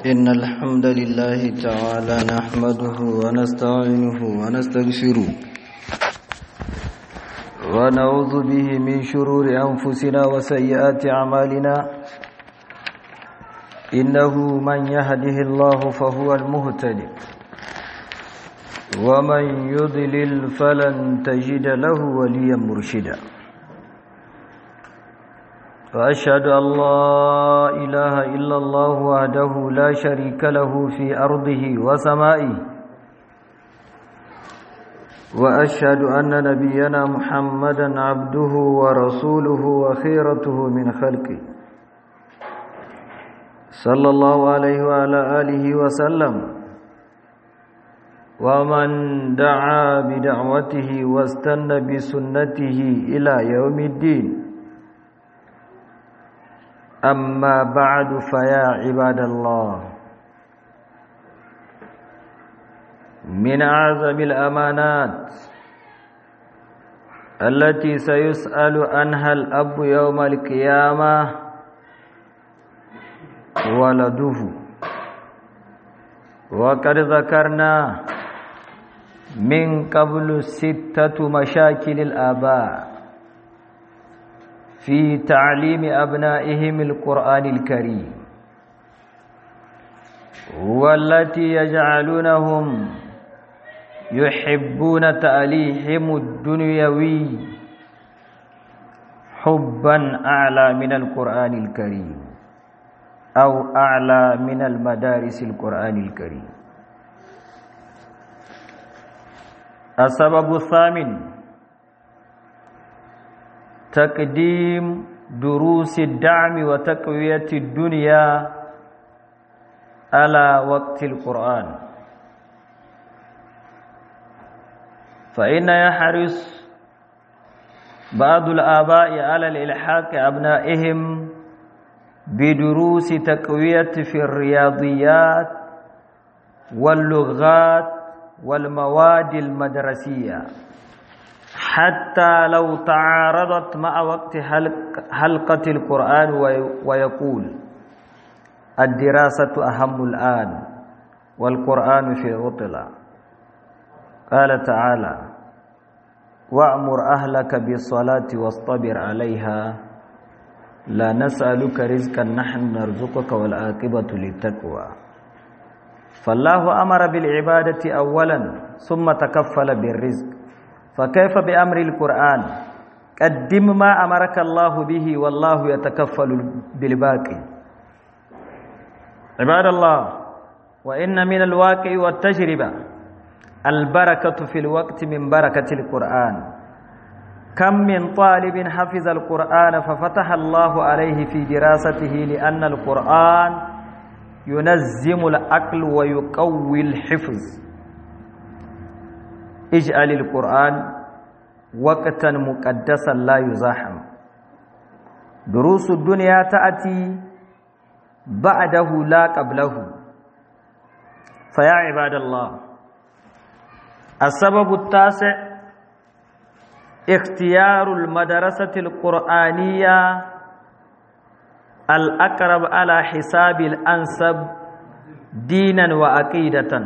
إن الحمد لله تعالى نحمده ونستعينه ونستغفره ونعوذ به من شرور أنفسنا وسيئات أعمالنا إنه من يهده الله فهو المهتدي ومن يضلل فلن تجد له وليا مرشدا وأشهد أن لا إله إلا الله وحده لا شريك له في أرضه وسمائه وأشهد أن نبينا محمدا عبده ورسوله وخيرته من خلقه صلى الله عليه وعلى آله وسلم ومن دعا بدعوته واستنى بسنته إلى يوم الدين أما بعد فيا عباد الله من أعظم الأمانات التي سيسأل عنها الأب يوم القيامة ولده وقد ذكرنا من قبل ستة مشاكل الآباء في تعليم أبنائهم القرآن الكريم والتي يجعلونهم يحبون تأليهم الدنيوي حبا أعلى من القرآن الكريم أو أعلى من المدارس القرآن الكريم السبب الثامن تقديم دروس الدعم وتقوية الدنيا على وقت القرآن فإن يحرص بعض الآباء على الإلحاق أبنائهم بدروس تقوية في الرياضيات واللغات والمواد المدرسية حتى لو تعارضت مع وقت حلقة القرآن ويقول الدراسة أهم الآن والقرآن في عطلة قال تعالى وأمر أهلك بالصلاة واصطبر عليها لا نسألك رزقا نحن نرزقك والعاقبة للتقوى فالله أمر بالعبادة أولا ثم تكفل بالرزق فكيف بأمر القرآن قدم ما أمرك الله به والله يتكفل بالباقي عباد الله وإن من الواقع والتجربة البركة في الوقت من بركة القرآن كم من طالب حفظ القرآن ففتح الله عليه في دراسته لأن القرآن ينزم العقل ويقوي الحفظ اجعل القرآن وقتا مقدسا لا يزاحم دروس الدنيا تأتي بعده لا قبله فيا عباد الله السبب التاسع اختيار المدرسة القرآنية الأقرب على حساب الأنسب دينا وعقيدة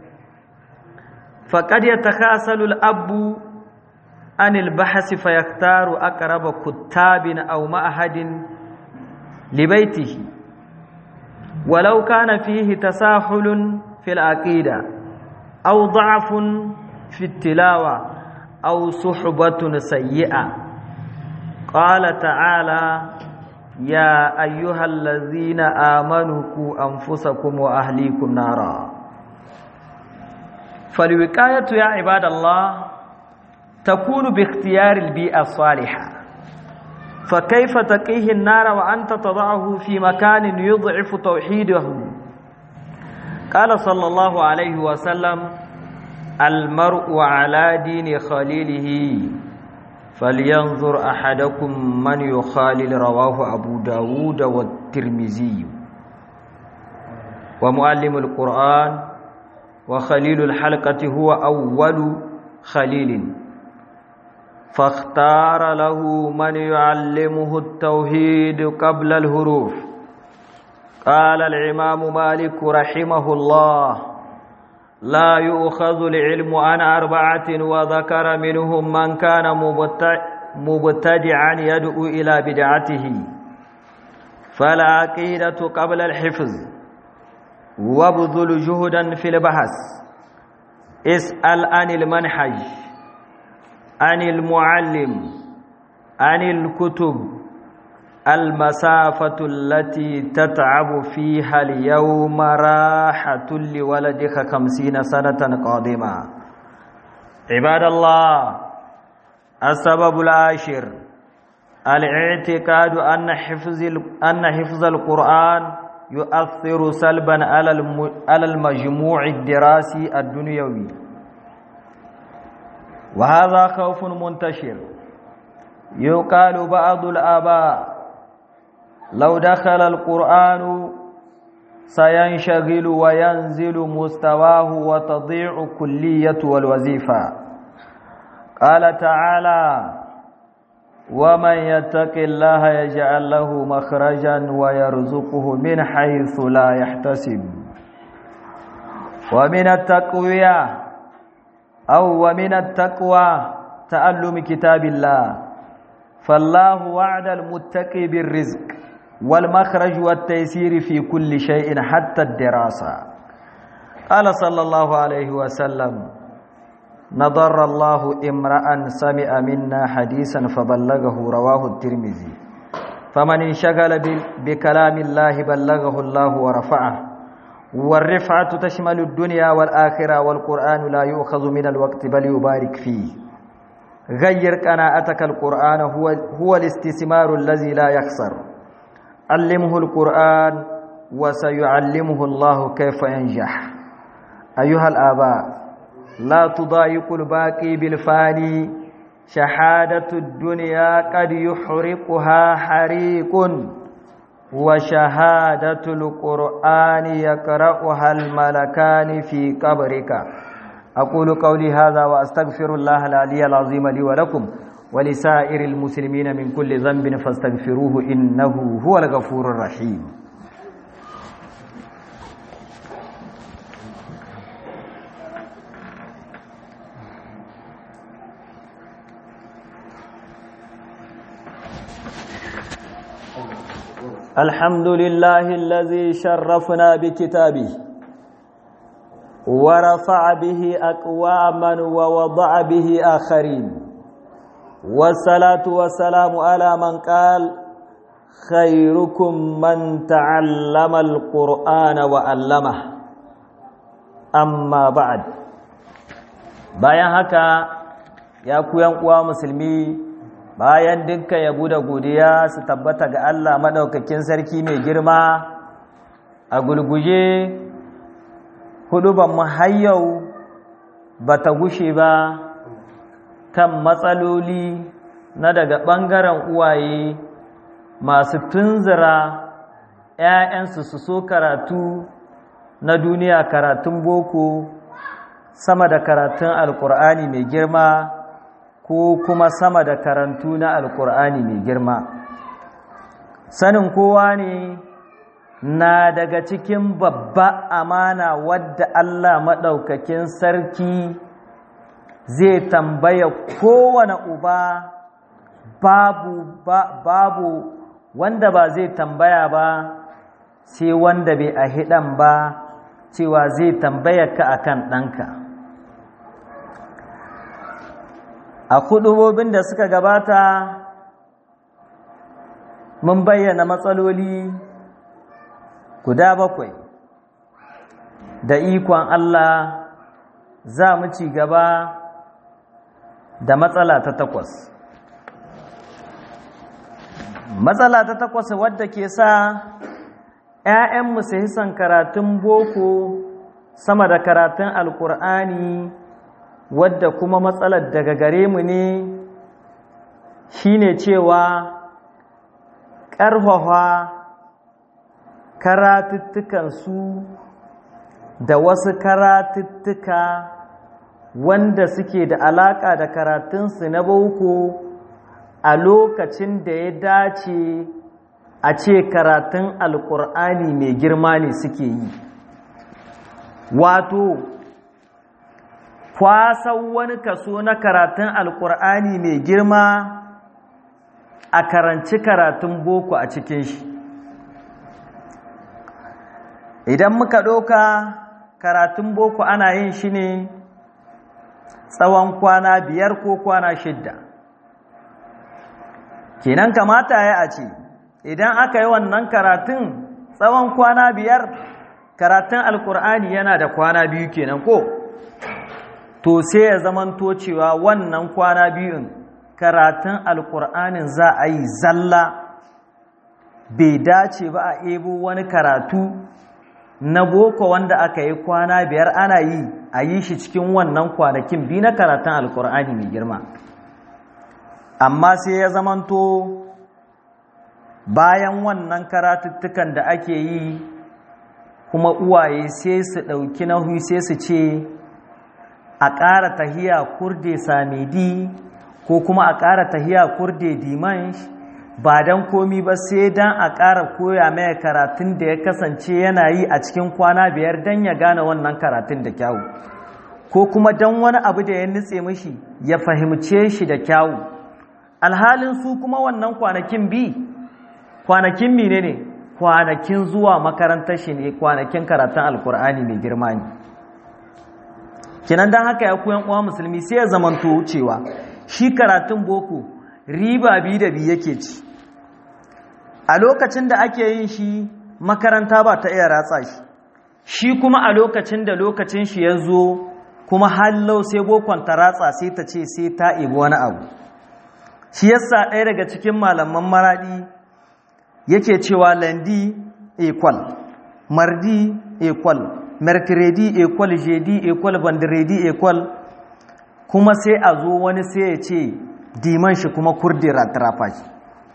فقد يتخاصل الأب عن البحث فيختار أقرب كتاب أو معهد لبيته ولو كان فيه تساهل في العقيدة أو ضعف في التلاوة أو صحبة سيئة قال تعالى يا أيها الذين آمنوا قوا أنفسكم وأهليكم نارا فالوقاية يا عباد الله تكون باختيار البيئة الصالحة فكيف تقيه النار وأنت تضعه في مكان يضعف توحيده قال صلى الله عليه وسلم المرء على دين خليله فلينظر أحدكم من يخالل رواه أبو داود والترمذي ومعلم القرآن وخليل الحلقة هو أول خليل فاختار له من يعلمه التوحيد قبل الهروف قال الإمام مالك رحمه الله لا يؤخذ العلم عن أربعة وذكر منهم من كان مبتدعا يدعو إلى بدعته فالعقيدة قبل الحفظ وابذل جهدا في البحث اسأل عن المنهج عن المعلم عن الكتب المسافة التي تتعب فيها اليوم راحة لولدك خمسين سنة قادمة عباد الله السبب العاشر الاعتقاد أن حفظ أن حفظ القرآن يؤثر سلبا على المجموع الدراسي الدنيوي وهذا خوف منتشر يقال بعض الآباء لو دخل القرآن سينشغل وينزل مستواه وتضيع كلية والوظيفة قال تعالى ومن يتق الله يجعل له مخرجا ويرزقه من حيث لا يحتسب ومن التقوية أو ومن التقوى تعلم كتاب الله فالله وعد المتقي بالرزق والمخرج والتيسير في كل شيء حتى الدراسة قال صلى الله عليه وسلم نضر الله امرأ سمع منا حديثا فبلغه رواه الترمذي فمن انشغل بكلام الله بلغه الله ورفعه والرفعة تشمل الدنيا والآخرة والقرآن لا يؤخذ من الوقت بل يبارك فيه غير قناعتك القرآن هو, هو الاستثمار الذي لا يخسر علمه القرآن وسيعلمه الله كيف ينجح أيها الآباء لا تضايق الباقي بالفاني شهادة الدنيا قد يحرقها حريق وشهادة القرآن يقرأها الملكان في قبرك أقول قولي هذا وأستغفر الله العلي العظيم لي ولكم ولسائر المسلمين من كل ذنب فاستغفروه إنه هو الغفور الرحيم الحمد لله الذي شرفنا بكتابه ورفع به أقواما ووضع به آخرين والصلاة والسلام على من قال خيركم من تعلم القرآن وعلمه أما بعد bayan haka ya ku uwa musulmi bayan dukkan yabo da godiya su tabbata ga Allah madaukakin sarki mai girma a gulguje huduban mu har yau bata gushe ba kan matsaloli na daga ɓangaren uwaye masu tunzura ‘ya'yansu su so karatu na duniya karatun boko sama da karatun alkur'ani mai girma ko kuma sama da karantu na alkur'ani mai girma sanin kowa ne na daga cikin babba amana wadda Allah maɗaukakin sarki zai tambaya kowane uba babu ba, babu wanda ba zai tambaya ba sai wanda bai a hidan ba cewa zai tambaya ka akan ɗanka a kudubobin da suka gabata mun bayyana matsaloli guda bakwai da ikon Allah za mu ci gaba da matsala ta takwas matsala ta takwas wadda ke sa ‘ya'yanmu su hisan karatun boko sama da karatun alkur'ani wadda kuma matsalar daga gare mu ne shine cewa ƙarfafa karatuttukansu da wasu karatuttuka wanda suke da alaƙa da karatunsu na boko a lokacin da ya dace a ce karatun alkur'ani mai girma ne suke yi wato kwasan wani kaso na karatun alkur'ani mai girma a karanci karatun boko a cikin shi idan muka ɗauka karatun boko ana yin shi ne tsawon kwana biyar ko kwana shidda kenan kamata ya a ce idan aka yi wannan karatun tsawon kwana biyar karatun alkur'ani yana da kwana biyu kenan ko to sai ya zamanto cewa wannan kwana biyun karatun alkur'anin za a yi zalla bai dace ba a ebo wani karatu na boko wanda aka yi kwana biyar ana yi a yi shi cikin wannan kwanakin biyu na karatun alkur'ani mai girma amma sai ya zamanto bayan wannan karatuttukan da ake yi kuma uwaye sai su ɗauki nahu sai su ce a ƙara tahiya kurde samedi ko kuma a ƙara tahiya kurde dimansh ba don komi ba sai don a ƙara koya mai karatun da ya kasance yana yi a cikin kwana biyar don ya gane wannan karatun da kyawu ko kuma don wani abu da ya nutse mishi ya fahimce shi da kyawu alhalin su kuma wannan kwanakin bi kwanakin mine ne kwanakin zuwa makarantar shi ne kwanakin karatun alkur'ani mai girma ne kinan don haka ya koyan uwa musulmi sai ya zamanto cewa shi karatun boko riba biyu da biyu yake ci a lokacin da ake yin shi makaranta ba ta iya ratsa shi shi kuma a lokacin da lokacin shi ya zo kuma hallau sai bokon ta ratsa sai ta ce sai ta ibi wani abu shi yasa ɗaya daga cikin malaman maraɗi yake cewa landi equal mardi equal mercredi equal jeudi equal vendredi equal kuma sai a zo wani sai ya ce diman shi kuma kurdi ratrafa shi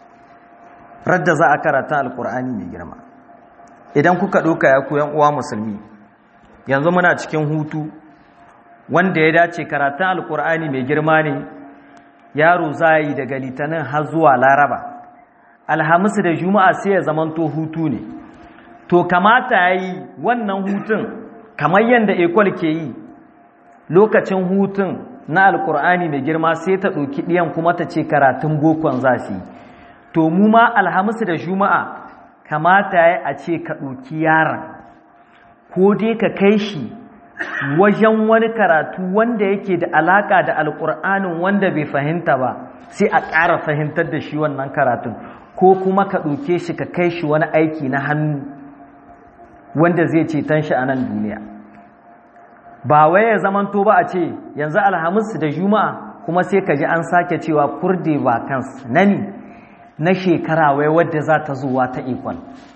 radda za a karata alkur'ani mai girma idan kuka ɗauka ya koyan uwa musulmi yanzu muna cikin hutu wanda ya dace karatun alkur'ani mai girma ne yaro za yi daga litinin har zuwa laraba alhamisu da juma'a sai ya zamanto hutu ne to kamata ya yi wannan hutun kamar yadda ekol ke yi lokacin hutun na alkur'ani mai girma sai ta ɗauki ɗiyan kuma ta ce karatun bokon za su yi to mu ma alhamisu da juma'a kamata ya a ce ka ɗauki yaron ko dai ka kai shi wajen wani karatu wanda yake da alaƙa da alkur'anin wanda bai fahimta ba sai a ƙara fahimtar da shi wannan karatun ko kuma ka ɗauke shi ka kai shi wani aiki na hannu wanda zai ceton shi a nan duniya ba wai ya zamanto ba a ce yanzu alhamis da juma'a kuma sai ka ji an sake cewa kurde vacance nani na shekara wai wadda za ta zuwa ta ikon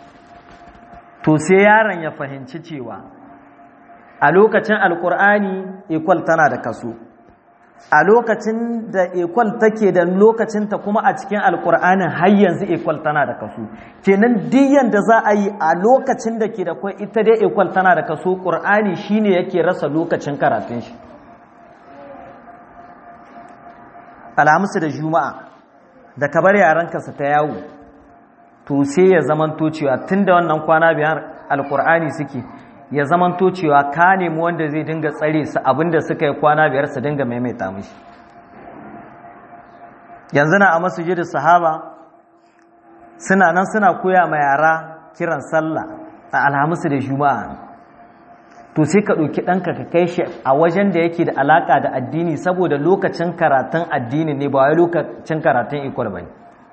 to sai yaron ya fahimci cewa a lokacin alkur'ani ikwal tana da kaso a lokacin da ikwal take da lokacinta kuma a cikin alkur'anin har yanzu ikwal tana da kaso kenan diyan da za a yi a lokacin da ke da kwai ita dai ikwal tana da kaso ƙur'ani shine yake rasa lokacin karatun shi alhamisu da juma'a da ka bar yaranka su ta yawo to sai ya zamanto cewa tun da wannan kwana biyar alkur'ani suke ya zamanto cewa ka nemi wanda zai dinga tsare su abinda suka yi kwana biyar su dinga maimaita mishi yanzu na a masujidin sahaba suna nan suna koya ma yara kiran sallah a alhamisu da juma'a to sai ka ɗauki ɗanka ka kai shi a wajen da yake da alaƙa da addini saboda lokacin karatun addini ne ba wai lokacin karatun ikwal ba ne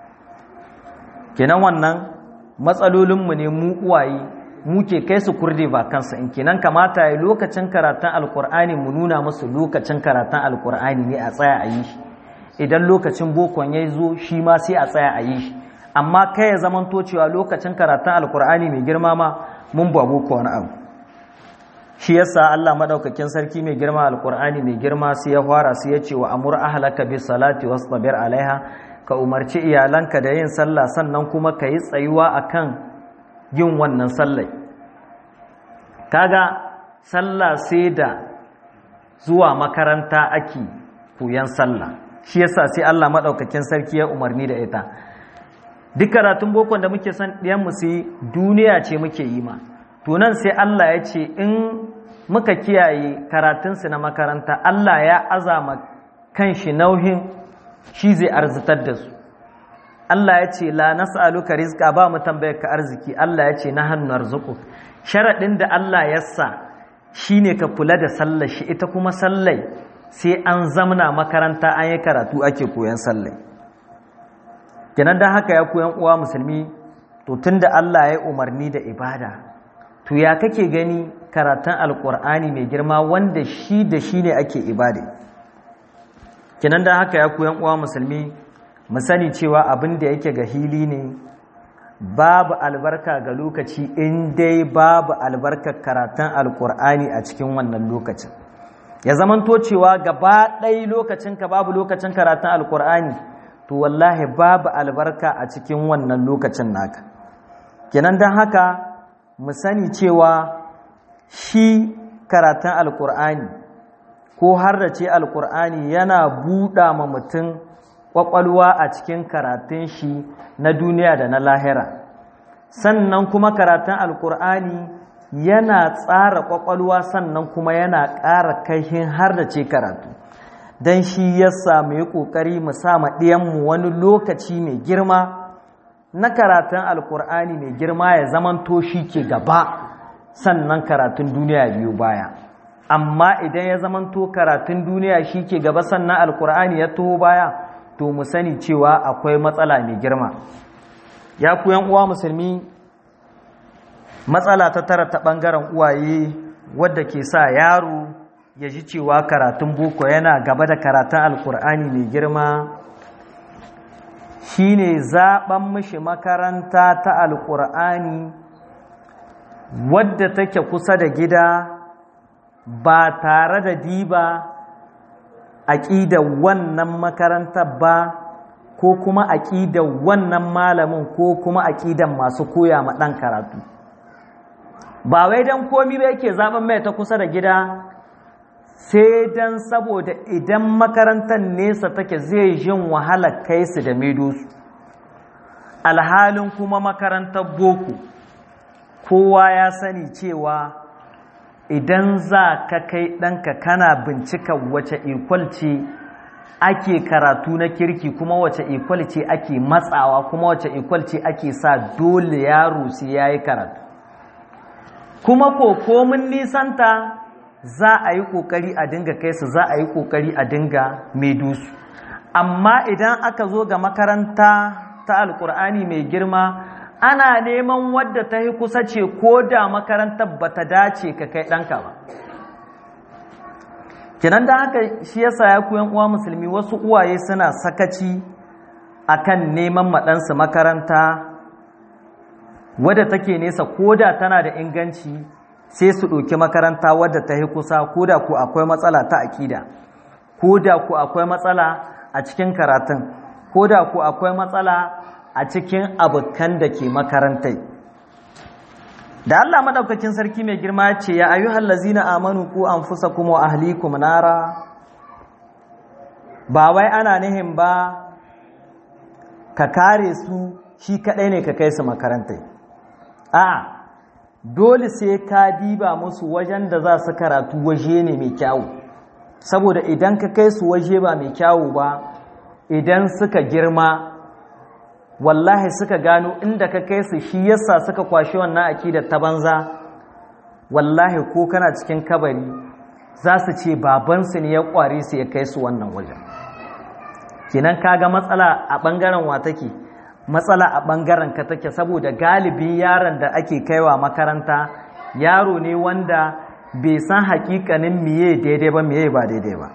kenan wannan matsalolinmu ne mu uwaye muke kai su kurde ba kansa in kenan kamata ya lokacin karatun alkur'ani mu nuna musu lokacin karatun alkur'ani ne a tsaya a yi shi idan lokacin bokon ya zo shi ma sai a tsaya a yi shi amma kai ya zamanto cewa lokacin karatun alkur'ani mai girma ma mun ba boko wani abu shi yasa Allah madaukakin sarki mai girma alkur'ani mai girma sai ya fara sai ya ce wa amur ahlaka bis salati wastabir alaiha ka umarci iyalanka da yin sallah sannan kuma ka yi tsayuwa akan yin wannan sallai kaga sallah sai da zuwa makaranta ake koyan sallah shi yasa sai Allah madaukakin sarki ya umarni da ita duk karatun bokon da muke son ɗiyan mu yi duniya ce muke yi ma to nan sai Allah ya ce in muka kiyaye karatunsu na makaranta Allah ya azama kan shi nauhin shi zai arzitar da su Allah ya ce la nas'aluka rizqa ba mu tambayar ka arziki Allah ya ce na hannu arzuku sharadin da Allah ya sa shine ka kula da sallar shi ita kuma sallai sai an zamna makaranta an yi karatu ake koyan sallai kenan dan haka ya koyan uwa musulmi to tunda Allah ya umarni da ibada to ya kake gani karatun alkur'ani mai girma wanda shi da shi ne ake ibada kenan dan haka ya koyan uwa musulmi mu sani cewa abin da yake ga hili ne babu albarka ga lokaci in dai babu albarkar karatun alkur'ani a cikin wannan lokacin ya zamanto cewa gaba ɗai lokacinka babu lokacin karatun alkur'ani to wallahi babu albarka a cikin wannan lokacin naka kenan don haka mu sani cewa shi karatun alkur'ani ko har da ce alkur'ani yana buɗa ma mutum ƙwaƙwalwa a cikin karatun shi na duniya da na lahira sannan kuma karatun alkur'ani yana tsara ƙwaƙwalwa sannan kuma yana ƙara kaihin har da ce karatu don shi ya samu yi ƙoƙari mu sa ɗiyanmu wani lokaci mai girma na karatun alkur'ani mai girma ya zamanto shi ke gaba sannan karatun duniya biyu baya amma idan ya zamanto karatun duniya shi ke gaba sannan alkur'ani ya taho baya to mu sani cewa akwai matsala mai girma ya ku uwa musulmi matsala ta tara ta ɓangaren uwaye wadda ke sa yaro ya ji cewa karatun boko yana gaba da karatun alkur'ani mai girma shine zaben mishi makaranta ta alkur'ani wadda take kusa da gida ba tare da diba aƙidar wannan makarantar ba ko kuma aƙidar wannan malamin ko kuma aƙidar masu koya ma ɗan karatu ba wai don komi ba yake zaben mai ta kusa da gida sai don saboda idan makarantar nesa take zai jin wahalar kai su da su alhalin kuma makarantar boko kowa ya sani cewa idan za ka kai ɗanka kana bincika wace ikwal ce ake karatu na kirki kuma wace ikwal ce ake matsawa kuma wace ikwal ce ake sa dole yaro sai ya yi karatu kuma ko komin nisanta za a yi ƙoƙari a dinga kai su za a yi ƙoƙari a dinga dusu. amma idan aka zo ga makaranta ta alƙur'ani mai girma ana neman wadda ta yi kusa ce ko da makarantar ba ta dace ka kai ɗanka ba kinan da haka shi yasa ya kuyan uwa musulmi wasu uwaye suna sakaci akan neman maɗansu makaranta wadda take nesa ko da tana da inganci sai su ɗauki makaranta wadda ta yi kusa ko da ku akwai matsala ta aƙida ko da ku akwai matsala a cikin karatun ko da ku akwai matsala a cikin abokan da ke makarantai da Allah maɗaukakin sarki mai girma ce ya ayyuhal lazina amanu ku anfusakum wa ahlikum nara ba wai ana nihin ba ka kare su shi kaɗai ne ka kai su makarantai a dole sai ka diba musu wajen da za su karatu waje ne mai kyawu saboda idan ka kai su waje ba mai kyawu ba idan suka girma wallahi suka gano inda ka kai su shi yasa suka kwashe wannan akidar ta banza wallahi ko kana cikin kabari za su ce babansu ne ya kware su ya kai su wannan wajen kinan kaga matsala a bangaren wa take matsala a bangaren ka take saboda galibi yaron da ake kaiwa makaranta yaro ne wanda bai san hakikanin miye daidai ba miye ba daidai ba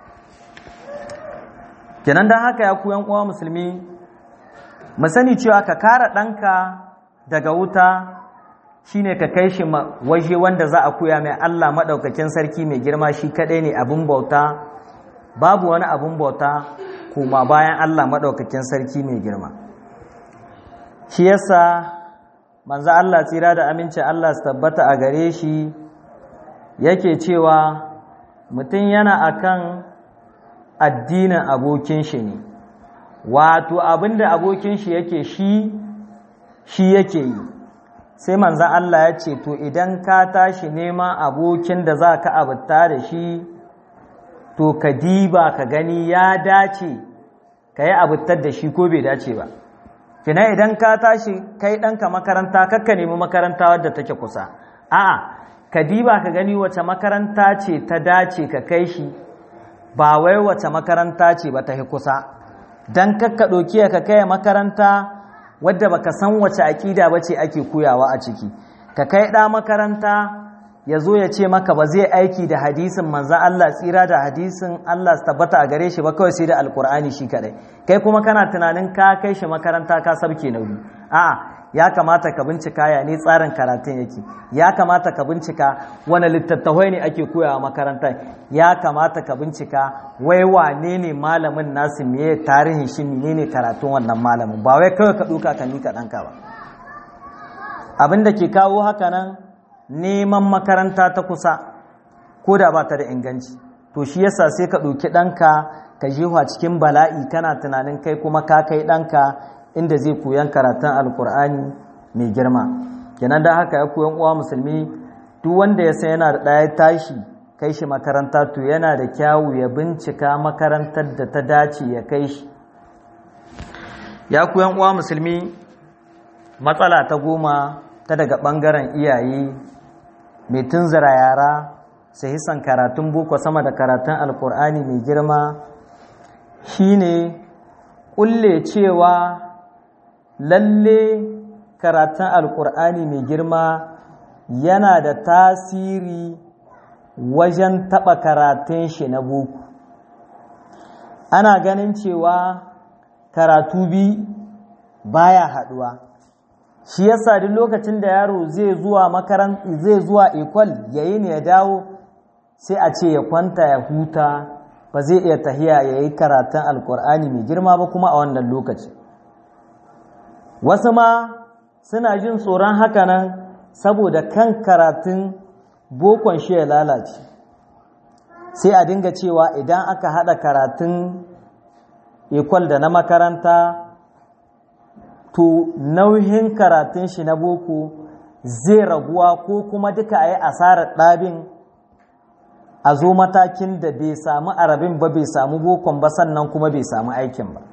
kenan don haka ya kuyan uwa musulmi mu sani cewa ka kara ɗanka daga wuta shine ka kai shi waje wanda za a koya mai Allah maɗaukakin sarki mai girma shi kaɗai ne abin bauta babu wani abin bauta kuma bayan Allah maɗaukakin sarki mai girma shi yasa manzo Allah tsira da aminci Allah su tabbata a gare shi yake cewa mutum yana akan addinin abokin shi ne wato abinda abokin shi yake shi shi yake yi sai manzan Allah ya ce to idan ka tashi neman abokin da za ka abuta da shi to ka diba ka gani ya dace ka yi abutar da shi ko bai dace ba kina idan ka tashi kai ɗanka makaranta kakka nemi makaranta wadda take kusa a'a ka diba ka gani wace makaranta ce ta dace ka kai shi ba wai wace makaranta ce ba ta yi kusa don kakka ɗauki ka kai makaranta wadda baka san wace aƙida ba ce ake koyawa a ciki ka kai ɗa makaranta ya zo ya ce maka ba zai aiki da hadisin manzan Allah tsira da hadisin Allah tabbata a gare shi ba kawai sai da alkur'ani shi kadai kai kuma kana tunanin ka kai shi makaranta ka sabke nauyi a'a ya kamata ka bincika ya ne tsarin karatun yake ya kamata ka bincika wani littattafai ne ake koyawa makaranta ya kamata ka bincika wai wane ne malamin nasu meye tarihin shi menene karatun wannan malamin ba wai kawai ka duka ka mika ɗanka ba abin da ke kawo haka nan neman makaranta ta kusa ko da ba ta da inganci to shi yasa sai ka ɗauki ɗanka ka jefa cikin bala'i kana tunanin kai kuma ka kai ɗanka inda zai koyan karatun alkur'ani mai girma kenan da haka ya koyan uwa musulmi duk wanda ya san yana da ɗaya tashi kai shi makaranta to yana da kyawu ya bincika makarantar da ta dace ya kai shi ya koyan uwa musulmi matsala ta goma ta daga ɓangaren iyaye mai tunzura yara sai hisan karatun boko sama da karatun alkur'ani mai girma shine kulle cewa lalle karatun alkur'ani mai girma yana da tasiri wajen taɓa karatun shi na boko ana ganin cewa karatu bi baya haɗuwa shi yasa duk lokacin da yaro zai zuwa makaran zai zuwa ekwal yayi ne ya dawo sai a ce ya kwanta ya huta ba zai iya tahiya ya yi karatun alkur'ani mai girma ba kuma a wannan lokaci wasu ma suna jin tsoron hakanan saboda kan karatun bokon shi ya lalace sai a dinga cewa idan aka hada karatun ekwal da na makaranta to nauyin karatun shi na boko zai raguwa ko kuma duka a yi asarar ɗabin a zo matakin da bai samu arabin ba bai samu bokon ba sannan kuma bai samu aikin ba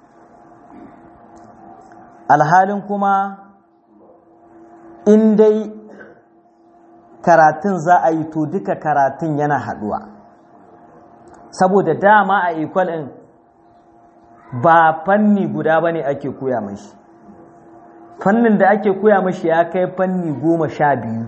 alhalin kuma in dai karatun za a yi to duka karatun yana haduwa saboda dama a equal ɗin ba fanni guda ba ne ake koya mashi fannin da ake koya mashi ya kai fanni goma sha biyu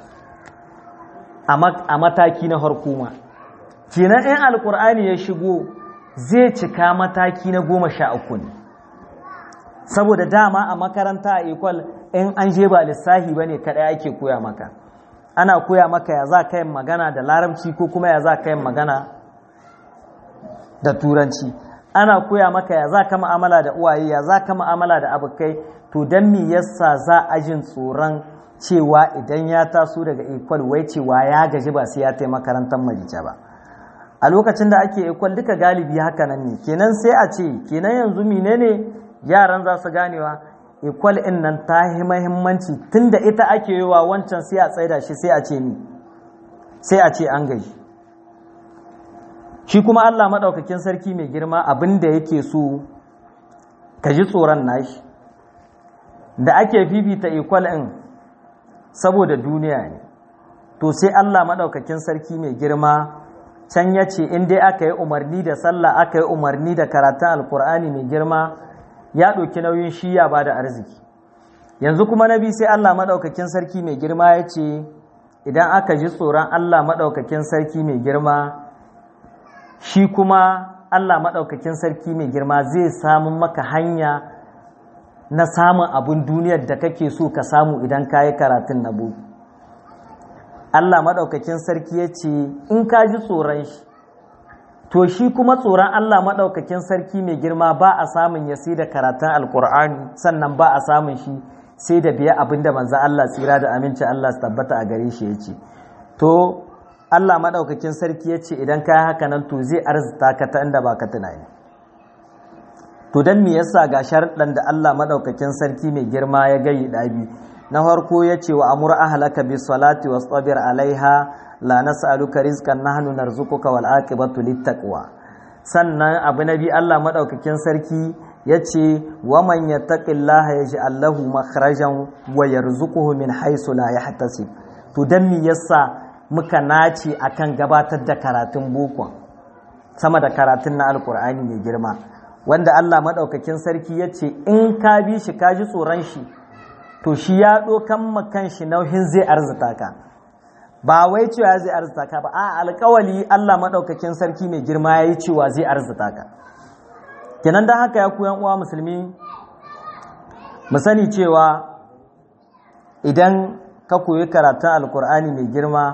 a mataki na harkuma kenan in alkur'ani ya shigo zai cika mataki na goma sha uku ne saboda dama a makaranta a ekwal in an je ba lissahi ba ne kaɗai ake koya maka ana koya maka ya za ka yin magana da larabci ko kuma ya za ka yin magana da turanci ana koya maka ya za ka ma'amala da uwaye ya za ka ma'amala da abokai to don me yasa za a jin tsoron cewa idan ya taso daga ekwal wai cewa ya gaji ba sai ya tai makarantar marice ba a lokacin da ake ekwal duka galibi haka nan ne kenan sai a ce kenan yanzu menene yaran za su ganewa ekwal in nan ta yi mahimmanci tunda ita ake yi wa wancan sai a tsaida shi sai a ce ni sai a ce an gaji shi kuma Allah maɗaukakin sarki mai girma abin da yake so ka ji tsoron nashi da ake fifita ekwal in saboda duniya ne to sai Allah maɗaukakin sarki mai girma can ya ce in dai aka yi umarni da sallah aka yi umarni da karatun alkur'ani mai girma ya ɗauki nauyin shi ya ba da arziki yanzu kuma na bi sai Allah maɗaukakin sarki mai girma ya ce idan aka ji tsoron Allah maɗaukakin sarki mai girma shi kuma Allah maɗaukakin sarki mai girma zai samun maka hanya na samun abin duniyar da kake so ka samu idan ka yi karatun na buku Allah maɗaukakin sarki ya ce in ka ji tsoron shi to shi kuma tsoron Allah maɗaukakin sarki mai girma ba a samun ya sai da karatun alkur'ani sannan ba a samun shi sai da biya abin da manzan Allah tsira da aminci Allah su tabbata a gare shi ya ce to Allah maɗaukakin sarki ya ce idan ka yi haka nan to zai arzita ka ta inda ba ka tunani to dan me yasa ga sharɗan da Allah madaukakin sarki mai girma ya gayi dabi na farko yace wa amur ahlaka bis salati wastabir alaiha la nas'aluka rizqan nahnu narzuquka wal aqibatu littaqwa sannan abu nabi Allah madaukakin sarki yace wa man yattaqillaha yaj'al lahu makhrajan wa yarzuquhu min haythu la yahtasib to dan me yasa muka nace akan gabatar da karatun boko sama da karatun na alkur'ani mai girma wanda Allah madaukakin sarki yace in ka bi shi ka ji tsoron shi to shi ya dokan makan shi nauhin zai arzuta ka ba wai cewa zai arzuta ka ba a alkawali Allah maɗaukakin sarki mai girma ya yi cewa zai arzuta ka kenan don haka ya kuyan uwa musulmi mu sani cewa idan ka koyi karatun alkur'ani mai girma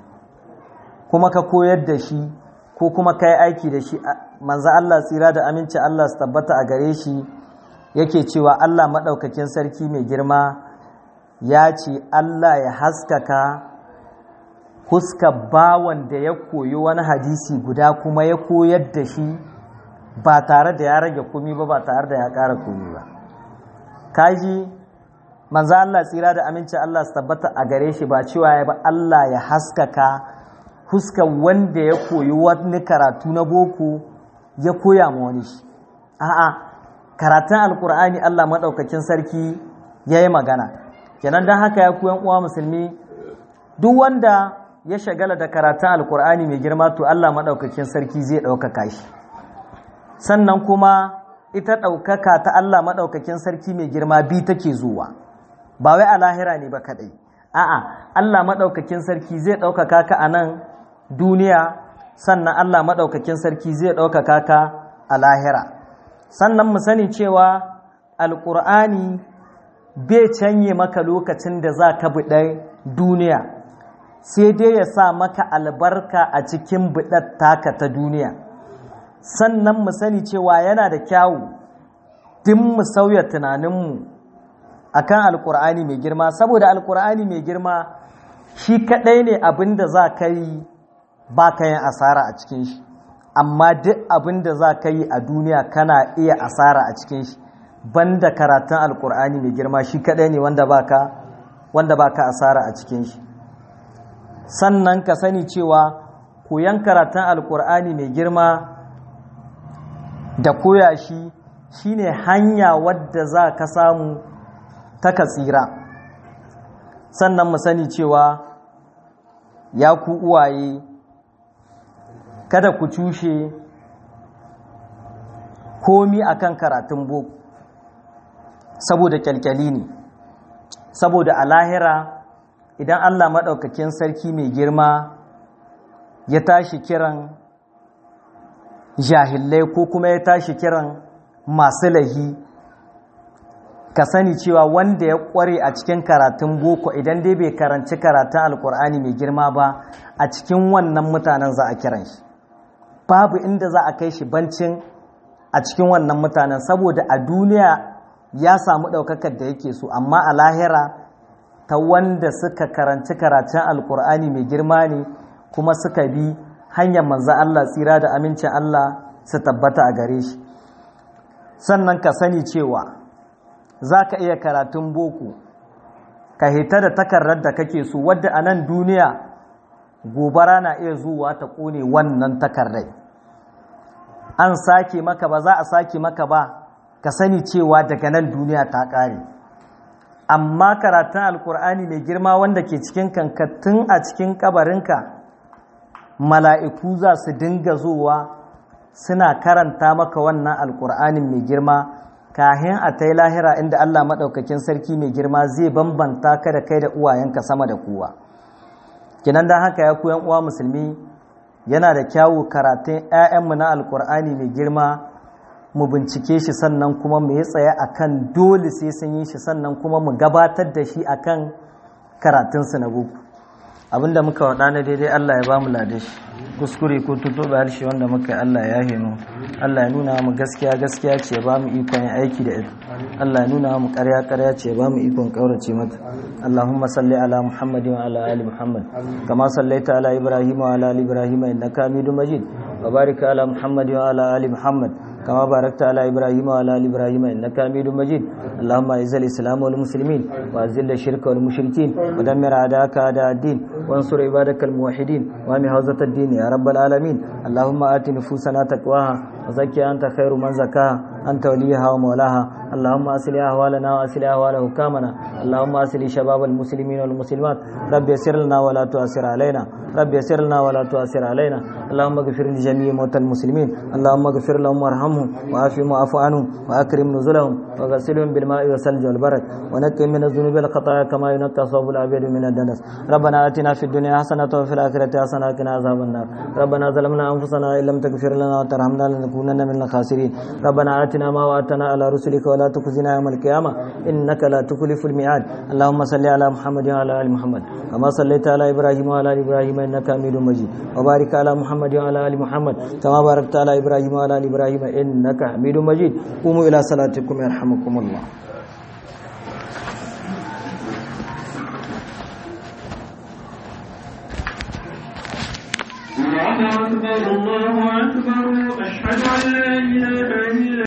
kuma ka koyar da shi ko kuma ka yi aiki da shi manzo Allah tsira da aminci Allah su tabbata a gare shi yake cewa Allah maɗaukakin sarki mai girma ya ce Allah ya haskaka huska bawan da ya koyi wani hadisi guda kuma ya koyar da shi ba tare da ya rage komi ba ba tare da ya ƙara komi ba kaji manzo Allah tsira da aminci Allah su tabbata a gare shi ba cewa ya ba Allah ya haskaka huska wanda ya koyi wani karatu na boko ya koya ma wani shi a'a karatun alkur'ani Allah maɗaukakin sarki ya yi magana kenan don haka ya koyan uwa musulmi duk wanda ya shagala da karatun alkur'ani mai girma to Allah maɗaukakin sarki zai ɗaukaka shi sannan kuma ita ɗaukaka ta Allah maɗaukakin sarki mai girma bi take zuwa ba wai a lahira ne ba kaɗai a'a Allah maɗaukakin sarki zai ɗaukaka ka a nan duniya sannan Allah maɗaukakin sarki zai ɗaukaka ka a lahira sannan mu sani cewa alkur'ani bai canye maka lokacin da za ka buɗe duniya sai dai ya sa maka albarka a cikin buɗar taka ta duniya sannan mu sani cewa yana da kyawu din mu sauya tunaninmu akan alkur'ani mai girma saboda alkur'ani mai girma shi kaɗai ne abin da za ka yi ba ka yin asara a cikin shi amma duk abin da za ka yi a duniya kana iya asara a cikin shi banda karatun alkur'ani mai girma shi kaɗai ne wanda baka wanda baka asara a cikin shi sannan ka sani cewa koyan karatun alkur'ani mai girma da koya shi shine hanya wadda za ka samu ta ka tsira sannan mu sani cewa ya ku uwaye kada ku cushe komi akan karatun boko saboda kyalkyali ne saboda a lahira idan Allah maɗaukakin sarki mai girma ya tashi kiran jahillai ko kuma ya tashi kiran masu lahi ka sani cewa wanda ya ƙware a cikin karatun boko idan dai bai karanci karatun alkur'ani mai girma ba a cikin wannan mutanen za a kiran shi babu inda za a kai shi bancin a cikin wannan mutanen saboda a duniya ya samu ɗaukakar da yake so amma a lahira ta wanda suka karanci karatun alkur'ani mai girma ne kuma suka bi hanyar manzan Allah tsira da amincin Allah su tabbata a gare shi sannan ka sani cewa za ka iya karatun boko ka hita da takarar da kake so wadda a nan duniya gobara na iya zuwa ta ƙone wannan takardai an sake maka ba za a sake maka ba ka sani cewa daga nan duniya ta ƙare amma karatun alkur'ani mai girma wanda ke cikin kankattun a cikin kabarinka mala'iku za su dinga zuwa suna karanta maka wannan alkur'anin mai girma kahin a ta lahira inda Allah maɗaukakin sarki mai girma zai bambanta ka da kai da uwayenka sama da kowa kinan don haka ya kuyan uwa musulmi yana da kyawu karatun 'ya'yanmu na alkur'ani mai girma mu bincike shi sannan kuma mu yi tsaye akan dole sai sun yi shi sannan kuma mu gabatar da shi akan karatunsu na boko abinda muka waɗa na daidai Allah ya ba mu lade shi kuskure ko tutuɓe harshe wanda muka yi Allah ya hinu Allah ya nuna mu gaskiya gaskiya ce ba mu ikon yin aiki da ita Allah ya nuna mu ƙarya ƙarya ce ba mu ikon ƙaurace mata Allahumma salli ala Muhammadin wa ala ali Muhammad kama sallaita ala Ibrahim wa ala ali Ibrahim innaka Hamidum Majid وبارك على محمد وعلى آل محمد كما باركت على إبراهيم وعلى آل إبراهيم إنك حميد مجيد اللهم أعز الإسلام والمسلمين وأذل الشرك والمشركين ودمر أعداءك أعداء الدين وانصر عبادك الموحدين وأمي حوزة الدين يا رب العالمين اللهم آت نفوسنا تقواها وزكي أنت خير من زكاها أنت وليها ومولاها اللهم أصلح أهوالنا وأصلح أهوال حكامنا اللهم أصلح شباب المسلمين والمسلمات رب يسر لنا ولا تؤثر علينا رب يسر لنا ولا تؤثر علينا اللهم اغفر لجميع موتى المسلمين اللهم اغفر لهم وارحمهم وعافهم واعف عنهم واكرم نزلهم وغسلهم بالماء والثلج والبرد ونقهم من الذنوب والخطايا كما ينقى صوب الابيض من الدنس ربنا اتنا في الدنيا حسنه وفي الاخره حسنه وقنا عذاب النار ربنا ظلمنا انفسنا ان لم تغفر لنا وترحمنا لنكونن من الخاسرين ربنا اتنا ما وعدتنا على رسلك ولا تخزنا يوم القيامه انك لا تخلف الميعاد اللهم صل على محمد وعلى ال محمد كما صليت على ابراهيم وعلى ال ابراهيم انك حميد مجيد وبارك على محمد وعلى ال محمد كما باركت على ابراهيم وعلى ال ابراهيم انك حميد مجيد قوموا الى صلاتكم يرحمكم الله الله أكبر الله أكبر أشهد أن لا